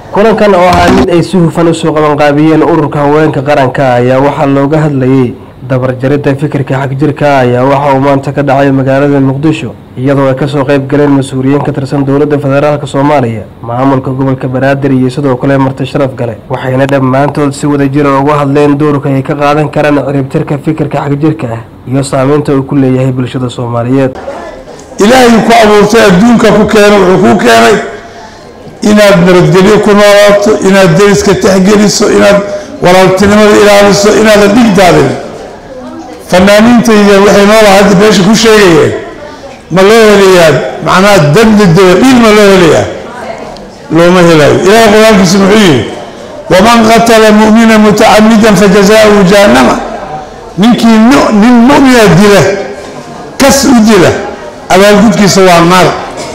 kulankan oo ahaa mid ay si hufan usoo qabanqaabiyeen ururka haweenka qaranka ayaa waxaa looga hadlayay dabarjaridda fikirka xagjirka ayaa waxa uu maanta ka dhacay magaalada muqdisho iyadoo ay kasoo qayb galeen mas-uuliyiin ka tirsan dowladda federaalk soomaaliya maamulka gobolka banaadir iyo sidoo kale marti sharaf gale waxayna dhammaantood si wada jira uga hadleen doorka ay ka qaadan karaan ciribtirka fikirka xagjirka ah iyo saameynta uu ku leeyahay bulshada soomaaliyeed ilaahay ku abuurtay adduunka ku keena wuxuu kuu keenay inaad nabadgelyo ku noolaato inaad deriska texgeliso inaad walaaltinimada ilaaliso inaadan dhigdaadin fanaaniintayda waxay noolaa hadda meesha ku sheegayeen ma loo helayaa macnaha dabdidaba dhiil ma loo helayaa looma helayo ilaahay qur-aankiisa muxuu yihi waman qatala mu'mina mutacamidan fajazaauhu jahannama ninkii nin mu'mina dila kas u dila abaalgudkiisa waa naar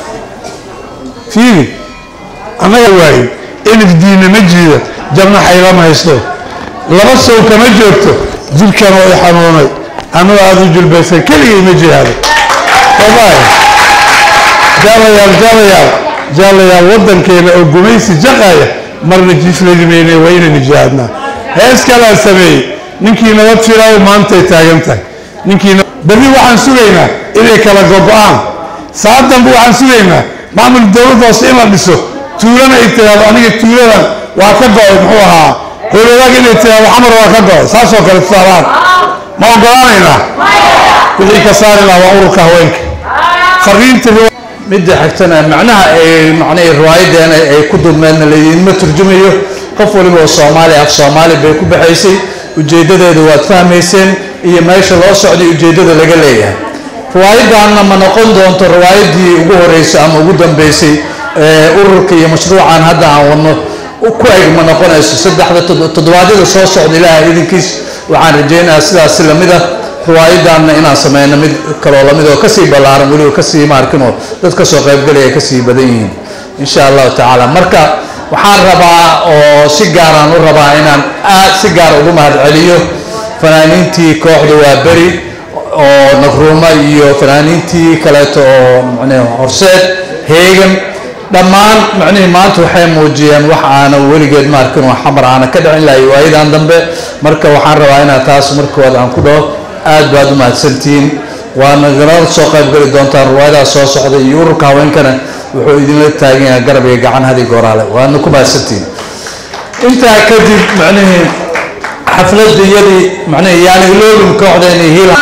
fiiri annaga waaye elif diinna ma jiida jabna xaylama haysto laba sow kama joogto jirkan oo i xanuunay annago aada u julbaysan keligay ma jihaado wallahi jaalayaal jaalayaal jaalayaal waddankeena oo gumaysi jaqaya marna jiifladimayne waa inaynu jihaadnaa hees kalaa sameeyey ninkii nabad filaayo maantay taagan tahay ninkii berri waxaan sugaynaa inay kala gogo-aan saad danbe waxaan sugaynaa maamul dowladda hoose in la dhiso tuulana ay tiraahdo aniga tuuladan waa ka go-ay muxuu ahaa howladaag inay tiraahdo xamar waa ka go-ay saasoo kale tusaalahaan ma ogolaanaynaa wixii ka saari lahaa waa ururka haweenka fariinta midda xigtana macnaha ay macnaha riwaayadeena ay ku dulmeedna laydinma turjumayo qof waliba oo soomaali af soomaali bay ku baxaysay ujeeddadeedu waad fahmayseen iyo meesha loo socday ujeeddada laga leeyahay riwaayadanna ma noqon doonto riwaayadii ugu horeysay ama ugu dambeysay ururka iyo mashruucan hadda aan wadno ku eg ma noqonayso saddexda toddobaadyada soo socda ilaahay idinkiis waxaan rajaynayaa sidaas lamid ah riwaayadanna inaan sameyno mid kaloo lamid oo kasii ballaaran weliba kasii maarkinoo dad kasoo qaybgalaya kasii badan yihiin insha allahu tacaala marka waxaan rabaa oo si gaaraan u rabaa inaan aad si gaar ugu mahad celiyo fanaaniintii kooxda waa beri oo nagruuma iyo fanaaniintii kaleeto oo macnii horseed heegan dhammaan macnihii maanta waxay muujiyeen wax aana weligeed maarkin oo xamar aana ka dhicin lahay waayadan dambe marka waxaan rabaa inaad taas markooda aan ku dhaho aad baad u mahadsantihiin waana nala soo qaybgeli doontaan riwaayadaha soo socda iyo ururka haweenkana wuxuu idinla taagan yahay garab iyo gacan hadi gooraale waana ku mahadsantihiin intaa kadib macnihii xafladda iyadii macnihii yaani iloobin kooxdeeni hiila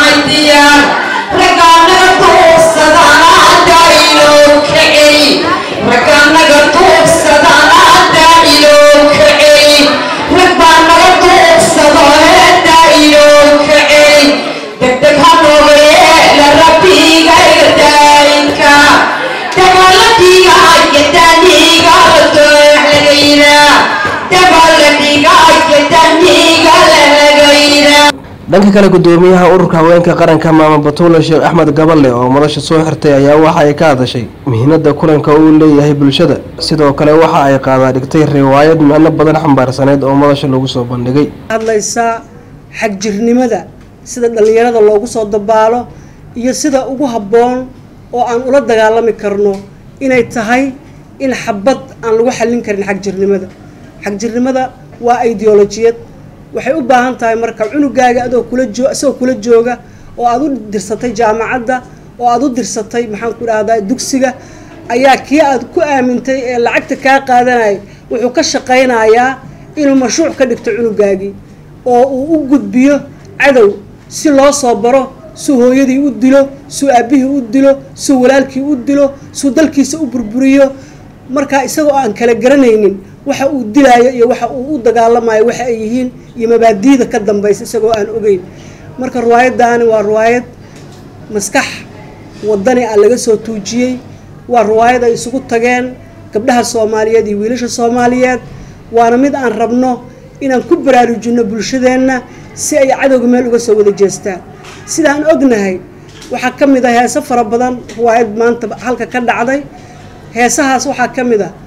dhanka kale gudoomiyaha ururka haweenka qaranka maama batuule sheekh axmed gaballe oo madasha soo xirtay ayaa waxa ay ka hadashay muhiimada kulanka uu leeyahay bulshada sidoo kale waxa ay qaadaa dhigtay riwaayad micno badan xambaarsaneyd oo madasha lagu soo bandhigay hadlaysaa xagjirnimada sida dhallinyarada loogu soo dabaalo iyo sida ugu habboon oo aan ula dagaalami karno inay tahay in xabad aan lagu xallin karin xagjirnimada xagjirnimada waa ideolojiyad waxay u baahan tahay marka cunugaaga adoo kula joo isagoo kula jooga oo aada u dirsatay jaamacadda oo aada u dirsatay maxaan ku dhahdaa dugsiga ayaa kii aad ku aamintay ee lacagta kaa qaadanaya wuxuu ka shaqaynayaa inuu mashruuc ka dhigto cunugaagii oo uu u gudbiyo cadow si loo soo baro suu hooyadii u dilo suu aabbihii u dilo suu walaalkii u dilo suu dalkiisa u burburiyo markaa isagoo aan kala garanaynin waxa uu dilaayo iyo waxa uu u dagaalamayo waxa ay yihiin iyo mabaadiida ka dambaysa isagoo aan ogeyn marka riwaayaddaani waa riwaayad maskax wadani ah laga soo tuujiyey waa riwaayad ay isugu tageen gabdhaha soomaaliyeed iyo wiilasha soomaaliyeed waana mid aan rabno inaan ku baraarujinno bulshadeenna si ay cadowga meel uga soo wada jeestaan sidaan ognahay waxaa ka mid ah heese fara badan riwaayad maanta halka ka dhacday heesahaas waxaa ka mid ah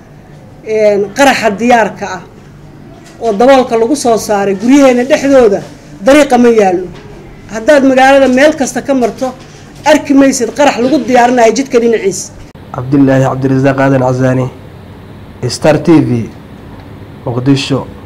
qaraxa diyaarka ah oo daboolka lagu soo saaray guryaheena dhexdooda dariiqa ma yaallo haddaad magaalada meel kasta ka marto arki maysid qarax lagu diyaarinayo jidka dhinaciisa cabdilaahi cabdirasaaq aadan casaani star t v muqdisho